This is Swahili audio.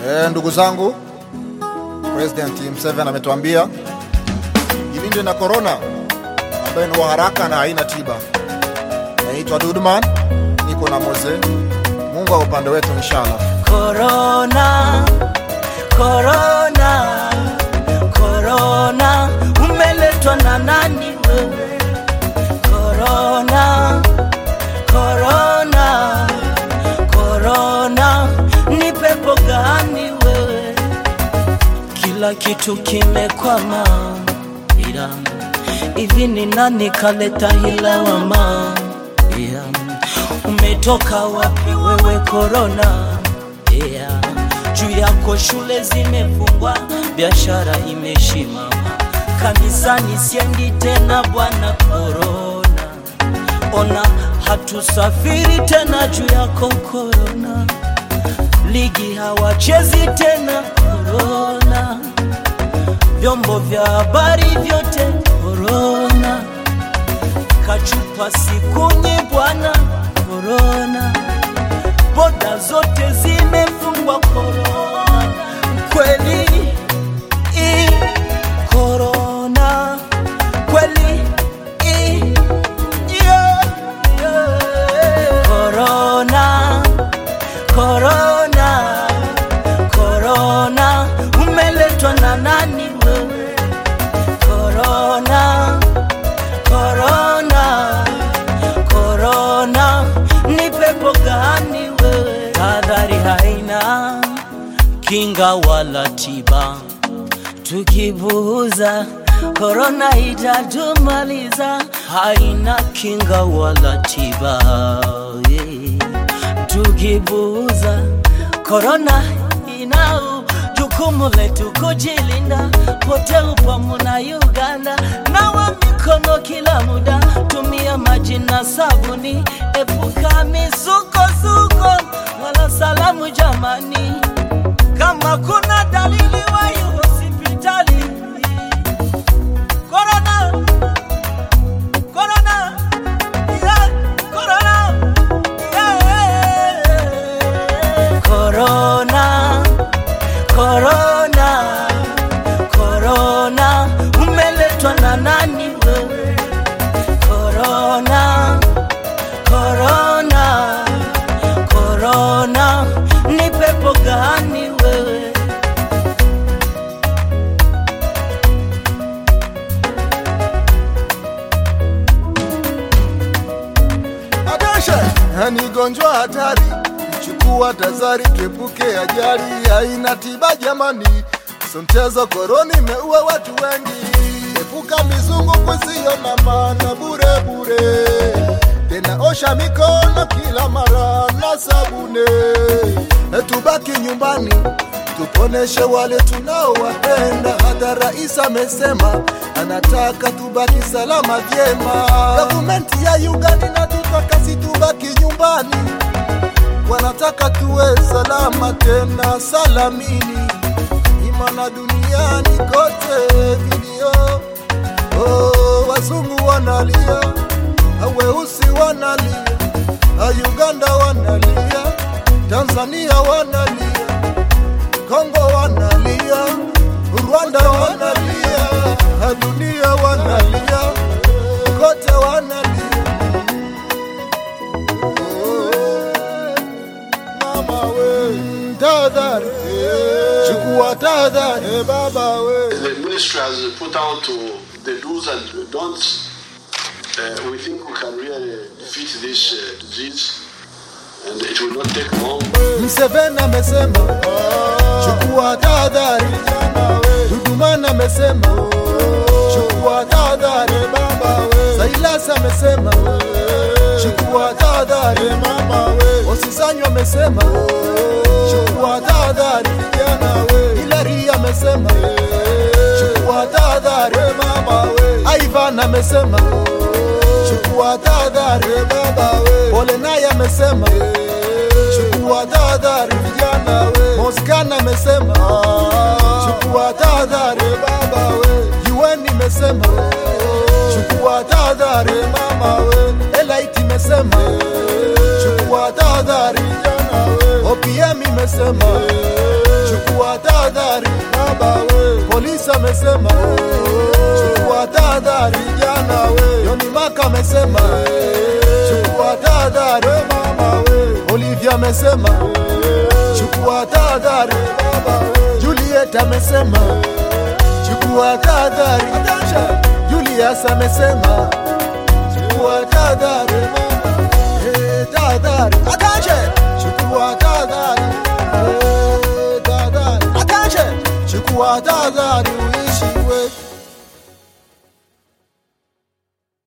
Eh, ndugu zangu, President Museveni ametuambia jilinde na corona ambayo ni wa haraka na haina tiba. Naitwa Dudman, niko na Moze. Mungu wa upande wetu inshallah. Corona, corona, corona, umeletwa na nani wewe? Corona, corona, corona, ni pepo gani wewe? Kila kitu kimekwama, ila hivi ni nani kaleta hii lawama? Yeah. Umetoka wapi wewe corona? Yeah. Juu yako shule zimefungwa, biashara imeshimama, kanisani siendi tena bwana corona. Ona hatusafiri tena juu yako corona, ligi hawachezi tena corona, vyombo vya habari vyote corona kachupa sikunyi bwana korona, boda zote zimefungwa korona, kweli i korona, kweli i yeah, yeah. korona, korona, korona, umeletwa na nani wewe? Korona, korona, korona, ni pepo gani wewe? Tahadhari haina kinga wala tiba, tukipuuza korona itatumaliza. Haina kinga wala tiba, yeah. tukipuuza korona inau jukumu letu kujilinda, pote upamu na Uganda, nawa mikono kila muda, tumia maji na sabuni, epuka misukosuko wala salamu jamani, kama kuna dalili wahi hospitali. Corona, corona, yeah, corona, yeah. Corona, corona, corona, umeletwa na nani wewe? Corona, corona, corona, ni pepo gani wewe? Attention! Ni gonjwa hatari, chukua tazari, tuepuke ajali, haina tiba jamani. So mchezo koroni imeua watu wengi, epuka mizunguko isiyo na maana bure bure, tena osha mikono kila mara na sabuni, E, tubaki nyumbani tuponeshe wale tunaowapenda. Hata rais amesema anataka tubaki salama vyema. Gavumenti ya Uganda inatutaka si tubaki nyumbani, wanataka tuwe salama tena salamini, imana duniani kote vilio oh, wazungu wanalia, weusi wanalia, Uganda wanalia, Tanzania wanalia Kongo wanalia, Rwanda wanalia, dunia wanalia, kote wanalia. Oh, Mama we, tahadhari, chukua tahadhari baba we. The ministry has put out to the do's and don'ts. Uh, we think we can really defeat this uh, disease, and it will not take long. Mseveni amesema chukua tahadhari, Dudumani amesema chukua tahadhari, Sailas amesema chukua tahadhari, Osisanyo amesema chukua tahadhari, Hilary amesema chukua tahadhari, Ivan amesema chukua tahadhari, Pole naye amesema chukua tahadhari vijana we. Moskana amesema chukua tahadhari baba we. UN imesema chukua tahadhari mama we. Elite imesema chukua tahadhari jana we. OPM imesema tahadhari baba we, polisi amesema chukua tahadhari jana we, Yoni Maka amesema chukua tahadhari we mama we, Olivia amesema chukua tahadhari baba we, Juliet amesema chukua tahadhari Julius amesema chukua tahadhari mama Eh, tahadhari attention chukua tahadhari Eh, tahadhari attention chukua tahadhari